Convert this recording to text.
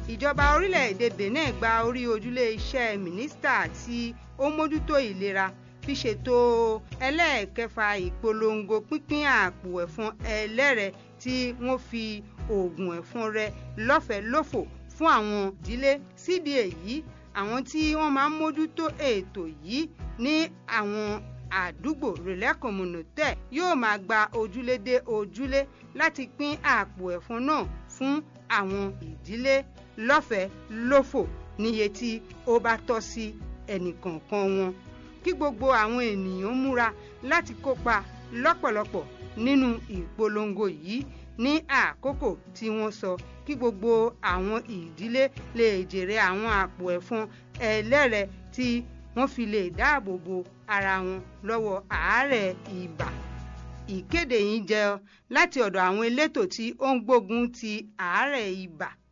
ìjọba orílẹ̀-èdè benin gba orí ojúlé iṣẹ́ mínísítà tí ó mójútó ìlera fi ṣètò ẹlẹ́ẹ̀kẹfà ìpolongo pínpín àpò ẹ̀fọn ẹlẹ́rẹ̀ tí wọ́n fi oògùn ẹ̀fọn rẹ lọ́fẹ̀ẹ́ lófò fún àwọn ìdílé sídìí èyí àwọn tí wọ́n máa ń mójútó ètò yìí ní àwọn àdúgbò relais communautaire yóò máa gba ojúlé dé ojúlé láti pín àpò ẹ̀fọn náà fún àwọn ìdílé lọ́fẹ̀ẹ́ lófò níye tí ó bá tọ́ sí ẹnìkọ̀ọ̀kan wọn kí gbogbo àwọn ènìyàn múra láti kópa lọ́pọ̀lọpọ̀ nínú ìpolongo yìí ní àkókò tí wọ́n sọ kí gbogbo àwọn ìdílé lè jèrè àwọn àpò ẹ̀fọn ẹlẹ́rẹ̀ tí wọ́n fi lè dáàbò bo ara wọn lọ́wọ́ àárẹ̀ ibà ìkéde yìí jẹ́ láti ọ̀dọ̀ àwọn elétò tí ó ń gbógun ti àárẹ̀ ibà